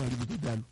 náà ríbi tó dá lọ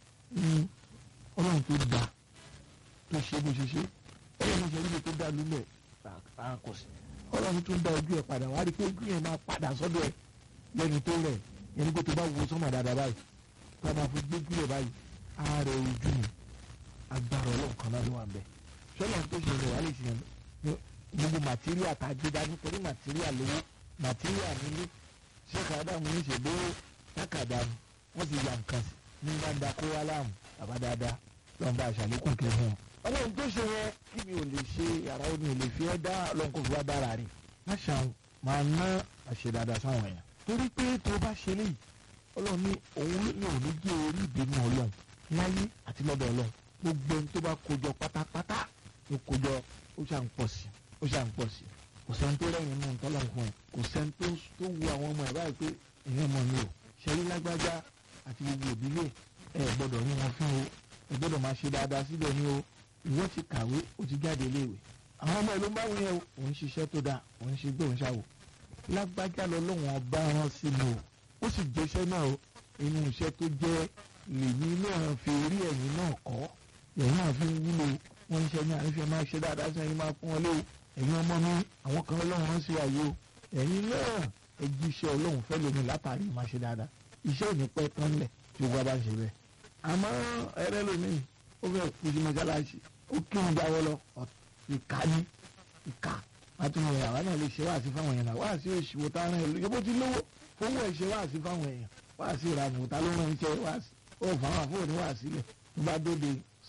ọlọ́run tó dá tó ṣe bó ṣe ṣe ọlọ́run ṣe ríbi tó dá lọ lẹ̀ àkọsí ọlọ́run tó ń dá ojú ẹ̀ padà wá rí pé ojú yẹn máa padà sọ́dọ̀ ẹ̀ lẹ́ni tó rẹ̀ yẹn ní pé tó bá wo sọ́mọ̀ dáadáa báyìí tó máa fi gbé jùlọ báyìí ààrẹ ojú mi agbára ọlọ́run kan náà ló wà ń bẹ̀ ṣọlá tó ṣe rẹ̀ wá lè ṣe gbogbo màtíríà tá a gbé dání torí màtíríà lówó màtíríà nílé ṣé kàdá mu ní ṣègbè tákàdá ni wọ́n ti yà nǹkan sí ní bá ń da kó wá láàmú bàbá dáadáa lọ́n bá aṣàlékún kẹfún wọn. ọlọ́run tó ṣe yẹn kí mi ò lè ṣe yàrá ó ní ò lè fi ẹ́ dá ọlọ́run kò fi wá dára rè má ṣàwọn máa ná àṣẹ dáadáa sáwọn èèyàn torí pé tó bá ṣe léyìí ọlọ́run ní òun ní òun ní gé orí ìbínú ọlọ́run láyé àti lọ́dọ̀ ọlọ́run gbogbo ẹni tó bá kójọ pátápátá ló kójọ ó ṣà ń pọ̀ sí ó ṣà ń pọ̀ sí kò sẹ́ni tó rẹ̀yìn mú nǹkan lọ́n fún ẹ kò sẹ́ni tó tó wu àwọn ọmọ ẹ̀ báyìí pé èèyàn mọ̀ ní o ṣẹ́rí lágbájá àti gbogbo òbílẹ̀ ẹ gbọ́dọ̀ ní wọn fún o ẹ gbọ́dọ̀ máa ṣe dáadáa síbẹ̀ ní o ìwọ ti kàwé o ti jáde iléèwé àwọn ọmọ ẹ ló ń bá wọn yẹn o òun ṣiṣẹ́ tó dáa òun ṣe gbé òun ṣàwò lágbájá lọ lóun ọba rán sí mi o ó sì jẹ́ṣẹ́ náà o inú iṣẹ́ tó jẹ́ lèmi náà fi rí ẹ̀yìn náà kọ́ ẹ̀yìn náà fi ń wúlò wọ́n ń ṣe ní àrífẹ́ máa ṣe dáadáa sí ẹ̀yìn máa fún wọn lé o ẹ̀yin ọmọ mi àwọn kan ọlọ́run rán sí ayé o ẹ̀yin náà ẹ jí iṣẹ́ ọlọ́run fẹ́ lómi látàrí máa ṣe dáadáa iṣẹ́ ò ní pẹ́ tán lẹ̀ tí o bá bá ṣe bẹ́ẹ̀. àmọ́ ẹrẹ́ lómi ó fẹ́ kú sí mọ́ṣáláṣí ó kí ń jáwọ́ lọ ìka ní ìka àtúnyẹ̀ àwa náà lè ṣe wáàsí fáwọn èèyàn wáàsí òṣìwò tá a rán ẹ lóye bó ti lówó fowó ẹ̀ ṣe wáàsí fáwọn èèyàn wáàsí ìranù òtá ló rán iṣẹ́ wáàsí ó fáwọn àfọwọ́ ní wáàsí lẹ̀ tó bá dóde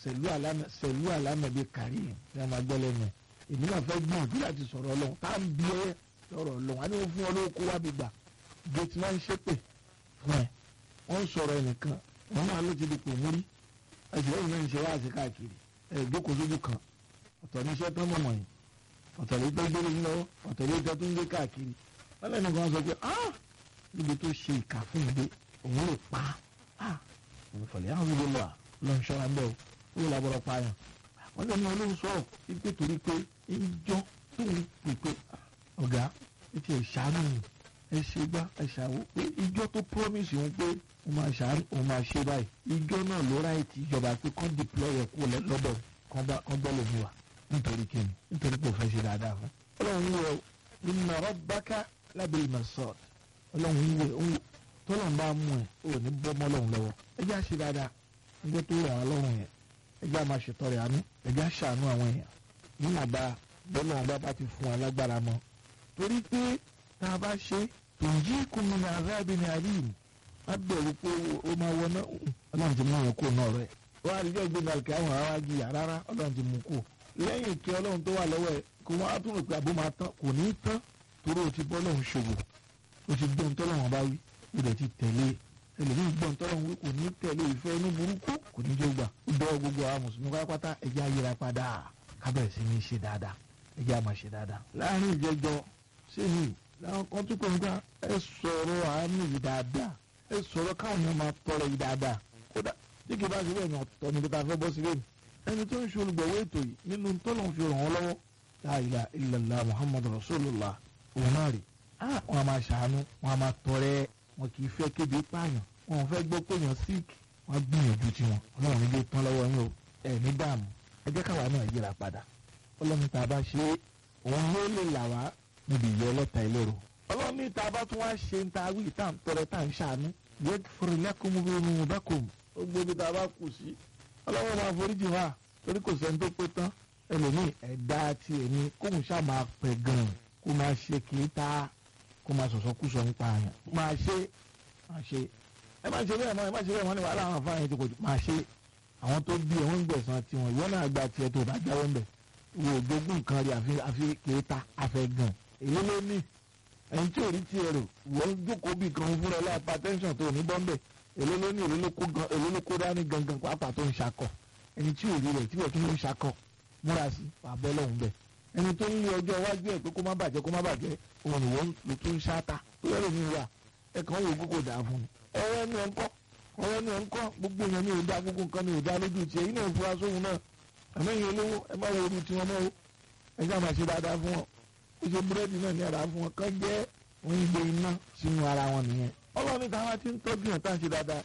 sẹ̀lú àlámẹ̀bí kàrí ní a máa gbọ́ lẹ́nu ẹ̀ èmi náà fẹ́ gbìyànjú láti sọ̀rọ̀ ọlọ́run tá à ń bí ẹ lọ́rọ̀ ọlọ́run á ní wọ́n fún ọ lówó kó wá bí gbà gẹ̀tì máa ń ṣépè fún ẹ wọ́n ń sọ̀rọ̀ ẹnìkan wọ́n náà ló ti di pò múrí ẹ̀sìn lẹ́yìn náà ń ṣe wáàsí káàkiri ẹ̀ jókòó sójú kan ọ̀tọ̀ ní iṣẹ́ tán mọ̀mọ́ yìí ọ̀tọ̀ ló gbé gbélé lọ́wọ́ ọ̀tọ̀ ló jẹ́ tó ń gbé káàkiri wọ́n lẹ́nu kan sọ pé ah níbi tó ṣe ìkà fún ìdè òun lè pa ah ìfọ̀lẹ́ àwọn ìdílé lọ́wọ́ lọ́n ṣọ́ra bẹ́ẹ̀ o ó làbọ̀rọ̀ pààyàn wọ́n lẹ́nu olóhùn sọ̀rọ̀ wípé torí pé ìjọ tó ń pèpè ọ̀gá ètò ìṣàánú ẹ ṣe gbá ẹ ṣàwó pé ìjọ tó promise òun pé òun máa ṣàánú òun máa ṣe báyìí ìjọ náà ló ráyè tí ìjọba pé kán deploy ẹ̀ kú lọ́dọ̀ kán gbọ́ lómi wà nítorí kíni nítorí pé òfin ṣe dáadáa fún. ọlọ́run yẹ inna rabbaka labil marsad ọlọ́run yẹ òun tọ́lọ̀ ń bá mú ẹ̀ ò ní bọ́ mọ́ ọlọ́run lọ́wọ́ ẹ jẹ́ àṣẹ dáadáa ẹgbẹ́ tó rọ̀ wọ́n lọ́rùn yẹn ẹ jẹ́ àmà ṣètọrẹ àánú ẹ jẹ́ àṣàánú àwọn èèyàn níwọ̀nba bọ́lá wọn bá bá ti fún wa lágbára mọ́ torí pé tá a bá ṣe tòǹjì kùnú ní arábì ní àríyìn á bẹ̀rù pé ó máa wọná ọlọ́run ti mú àwọn kó náà rẹ̀ wọ́n á rí jẹ́ ìgbéga kí àwọn ará jìyà rárá ọlọ́run ti mú kó lẹ́yìn kí ọlọ́run tó wà lọ́wọ́ ẹ̀ kó wọ́n á tún rò pé àbó máa tán kò ní í tán torí o ti bọ́ lọ́hùn ṣòwò o ti gbọ́n tọ́lọ́wọ́n bá wí o dẹ̀ ti tẹ̀lé ẹlòmíì gbọ́n tọ́lọ́wọ́n wí kò ní tẹ̀lé ìfẹ́ inú burúkú kò ní jẹ́ gbà ó dọ́ gbogbo àwọn mùsùlùmí pátápátá ẹ̀jẹ̀ ayéra padà kábẹ̀rẹ̀ sí ní ṣe dáadáa ẹ̀jẹ̀ àmà ṣe dáadáa. láàrin ìjẹjọ sẹ́yìn làwọn kan tún kọ́ nípa ẹ sọ̀rọ̀ àánú yìí dáadáa ẹ sọ̀rọ̀ káwọn yẹn máa tọrọ yìí dáadáa kódà tí kì bá ṣe bẹ́ẹ̀ ni ọ̀tọ̀ níbi tá a fẹ́ bọ́ sílẹ̀ ẹni tó ń ṣe olùgbọ̀wé ètò yìí nínú tọ́lọ̀ fi ràn wọ́n lọ́wọ́ la ilaha illallah muhammadu rasulullah òun náà rè wọn a máa ṣàánú wọn a máa tọrẹ wọn kì í fẹ́ kéde pààyàn wọn ò fẹ́ gbọ́ pé èèyàn sick wọn gbìyànjú tiwọn ọlọ́run nílé tán lọ́wọ́ yín o ẹ̀ ní dààmú ẹ jẹ́ káwa náà yíra padà ọlọ́run tá a bá ṣe òun ló lè là wá níbi ìyẹ́ ọlọ́ta ìlérò ọlọ́run ní tá a bá tún wá ṣe ń ta wí tá à ń tọrẹ tá à ń ṣàánú yẹ fúrilẹ́kùn mú bí mo bá kò mú ó gbé bí tá a bá kù sí ọlọ́run máa foríjì wá torí kò sẹ́ni tó pé tán ẹlòmíì ẹ̀dá ti èmi kóun ṣáà máa pẹ̀ gan-an kó máa ṣe kì í ta kó máa sọ̀sọ́ kú sọ nípa àyàn máa ṣe máa ṣe ẹ má ṣe bẹ́ẹ̀ mọ́ ẹ má ṣe bẹ́ẹ̀ mọ́ ní wàhálà àwọn afáàyàn tó kò jù máa ṣe àwọn tó bí ẹ̀wọ̀n ń gbẹ̀sán tiwọn ìwọ náà gba tiẹ̀ tó bá jáwọ́ ń bẹ̀ wo ògbógun nǹkan rí àfi àfi kì í ta afẹ́ gan èyí ló ní ẹni tí ò rí tiẹ̀ rò wọ́n jókòó bì kan fúnra ẹ̀ lápá tẹ́ńsán tó ní bọ́ńbẹ̀ èló ló ní èló ló kó dání gangan pàápàá tó ń ṣakọ ẹni tí ò rí rẹ̀ tí wọ́n tún ń ṣakọ múra sí àbọ̀ lọ́hùn bẹ̀ ẹni tó ń lé ọjọ́ iwájú ẹ̀ pé kó má bàjẹ́ kó má bàjẹ́ òun ni wọ́n lò tó ń ṣáta tó yẹ lómi wà ẹ kàn wò kókò dà fún un ọ̀rọ̀ ẹni ẹ̀ ń kọ́ ọ̀rọ̀ ẹni ẹ̀ ń kọ́ gbogbo yẹn ní ìdá gbogbo nǹkan ní ìdá lójú tiẹ̀ yìí náà fura sóhun náà àmẹ́yìn olówó ẹ má wo orí tiwọn náà o ẹ já máa ṣe dáadáa fún wọn ó ṣe búrẹ́dì náà ní ara fún wọn kán jẹ́ wọ́n ń gbé iná sínú ara wọn nìyẹn ọlọ́run ní táwọn ti ń tọ́jú yẹn tá à ń ṣe dáadáa